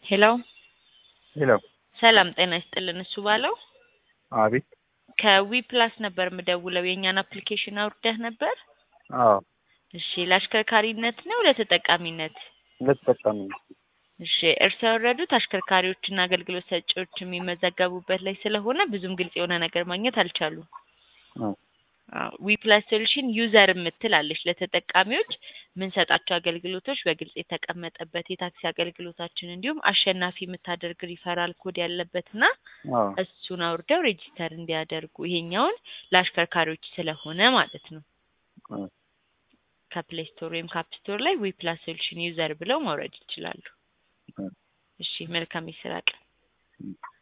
ሄሎ ሄሎ ሰላም ጤና ይስጥልን። እሱ ባለው አቤት። ከዊ ፕላስ ነበር የምደውለው። የእኛን አፕሊኬሽን አውርደህ ነበር? አዎ እሺ፣ ለአሽከርካሪነት ነው ለተጠቃሚነት? ለተጠቃሚ ነው። እሺ፣ እርስዎ ያወረዱት አሽከርካሪዎችና አገልግሎት ሰጪዎች የሚመዘገቡበት ላይ ስለሆነ ብዙም ግልጽ የሆነ ነገር ማግኘት አልቻሉም። አዎ። ዊ ፕላስ ሶሉሽን ዩዘር የምትል አለች። ለተጠቃሚዎች የምንሰጣቸው አገልግሎቶች በግልጽ የተቀመጠበት የታክሲ አገልግሎታችን እንዲሁም አሸናፊ የምታደርግ ሪፈራል ኮድ ያለበትና አዎ። እሱን አውርደው ሬጂስተር እንዲያደርጉ ይሄኛውን ለአሽከርካሪዎች ስለሆነ ማለት ነው። አዎ። ከፕሌይ ስቶር ወይም ከአፕ ስቶር ላይ ዊ ፕላስ ሶሉሽን ዩዘር ብለው ማውረድ ይችላሉ። አዎ። እሺ፣ መልካም የስራ ቀን።